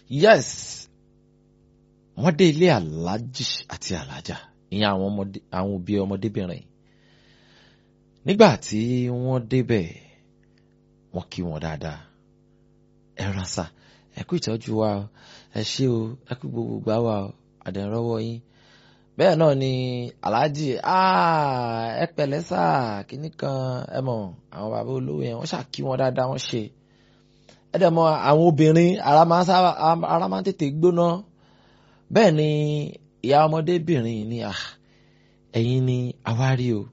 yes wọ́n dé ilé aláàjì àti alájà ìyẹn àwọn ọmọdé àwọn òbí ọmọdébìnrin nígbà tí wọ́n débẹ̀ wọ́n kí wọn dáadáa ẹ ránṣà ẹ kú ìtọ́jú wa o ẹ ṣé o ẹ kú gbogbo gbà wa o àdẹ̀rọ̀wọ́ yín bẹ́ẹ̀ náà ni aláàjì ẹ pẹ̀lẹ́ sà kínní kan ẹ mọ̀ àwọn bàbá olówó yẹn wọ́n ṣàkí wọn dáadáa wọ́n ṣe ẹ dẹ̀ mọ̀ àwọn obìnrin ara máa ń sábà ara máa ń tètè gbóná bẹ́ẹ̀ ni ìyá ọmọdébìnrin ni ẹ̀yin ni àwárí o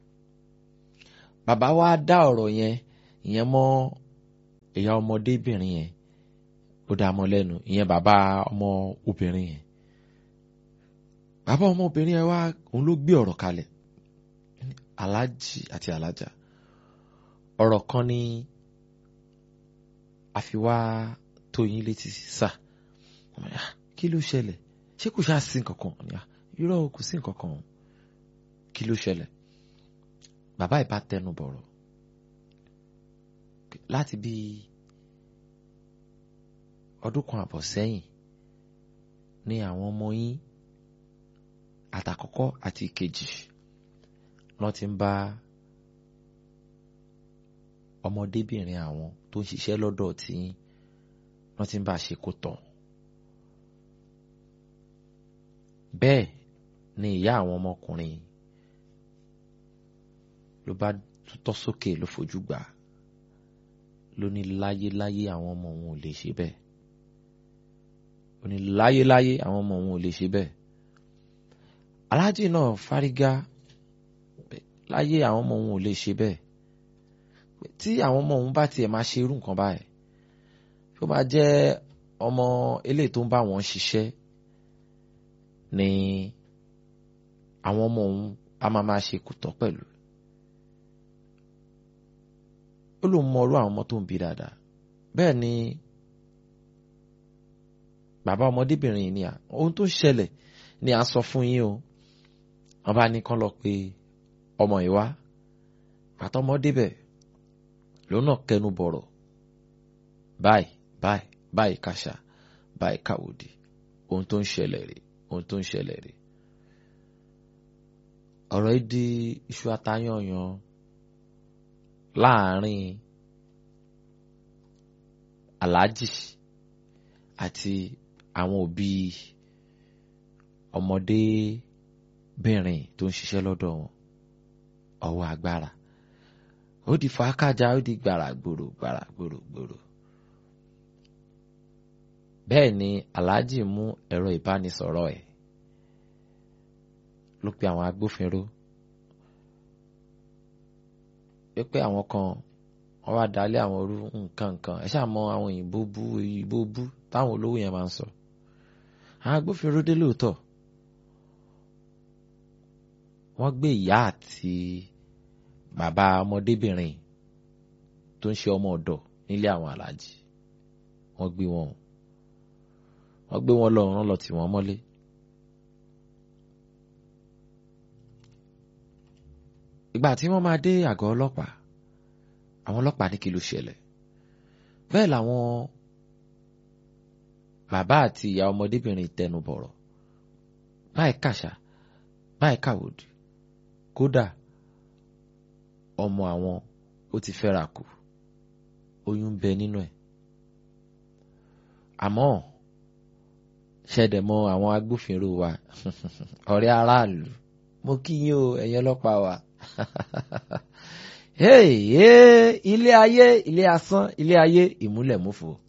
bàbá wa dá ọ̀rọ̀ yẹn ìyẹn mọ́ ìyá ọmọdébìnrin yẹn ó dá mọ́ lẹ́nu ìyẹn bàbá ọmọ obìnrin yẹn bàbá ọmọbìnrin yẹn wá òun ló gbé ọ̀rọ̀ kalẹ̀ aláàjì àti alájà ọ̀rọ̀ kan ní àfiwá tó yín létí sà kí ló ṣẹlẹ̀ ṣé kò ṣáà sí nǹkan kan irọ́ kò sí nǹkan kan kí ló ṣẹlẹ̀ bàbá ìbá tẹnu bọ̀rọ̀ láti bí ọdún kan àbọ̀ sẹ́yìn ní àwọn ọmọ yín àtàkọ́kọ́ àti ìkejì wọ́n ti ń bá ọmọdébìnrin àwọn tó ń ṣiṣẹ́ lọ́dọ̀ tí wọ́n ti ń bá a ṣe kó tọ̀. bẹ́ẹ̀ ni ìyá àwọn ọmọkùnrin ló bá tutọ́ sókè ló fojú gbà ló ní láyéláyé àwọn ọmọ òun ò lè ṣe bẹ́ẹ̀ ó ní láyéláyé àwọn ọmọ òun ò lè ṣe bẹ́ẹ̀ aláàjì náà fárígá láyé àwọn ọmọ òun ò lè ṣe bẹ́ẹ̀ tí àwọn ọmọ òun bá tiẹ̀ máa ṣe irú nǹkan báyìí tó bá jẹ́ ọmọ eléyìí tó ń bá wọn ṣiṣẹ́ ni àwọn ọmọ òun a máa máa ṣe kùtọ́ pẹ̀lú ó lóun mọ irú àwọn ọmọ tó ń bí dáadáa bẹ́ẹ̀ ni bàbá ọmọdébìnrin yìí ni à ohun tó ṣẹlẹ̀ ni à ń sọ fún yín o wọ́n bá ní kán lọ pé ọmọ yìí wá àtọmọ débẹ̀ lòun náà kẹnu bọ̀rọ̀ báyìí báyìí báyìí kàṣà báyìí kàwòdì ohun tó ń ṣẹlẹ̀ rèé ohun tó ń ṣẹlẹ̀ rèé ọ̀rọ̀ yìí di iṣu atayanyan láàrin aláàjì àti àwọn òbí ọmọdébìnrin tó ń ṣiṣẹ́ lọ́dọ̀ wọn ọwọ́ agbára ó di fàákàjà ó di gbàrà gbòrò gbàrà gbòrò gbòrò bẹ́ẹ̀ ni aláàjì mú ẹ̀rọ ìbánisọ̀rọ̀ ẹ̀ ló pe àwọn agbófinró pé àwọn kan wọ́n wá dalẹ̀ àwọn orú nǹkan nǹkan ẹ ṣáà mọ àwọn òyìnbó bú òyìnbó bú táwọn olówó yẹn máa ń sọ àwọn agbófinró dé lóòótọ́ wọ́n gbé ìyá àti bàbá ọmọdébìnrin tó ń ṣe ọmọ ọ̀dọ̀ nílé àwọn aláàjì wọ́n gbé wọn wọ́n gbé wọn lọ wọ́n lọ tì wọ́n mọ́lé. ìgbà tí wọ́n máa dé àgọ́ ọlọ́pàá àwọn ọlọ́pàá ní kí ló ṣẹlẹ̀ bẹ́ẹ̀ làwọn bàbá àti ìyá ọmọdébìnrin tẹnu bọ̀rọ̀ báyìí kàṣà báyìí kàwòdì kódà ọmọ àwọn ó ti fẹ́ra kù oyún bẹ nínú ẹ̀ àmọ́ ṣẹ̀dẹ̀ mọ àwọn agbófinró wa ọ̀rẹ́ aráàlú mo kí yín o ẹ̀yin ọlọ́pàá wa hey, hey, ilé ayé ilé asán ilé ayé ìmúlẹ̀múfò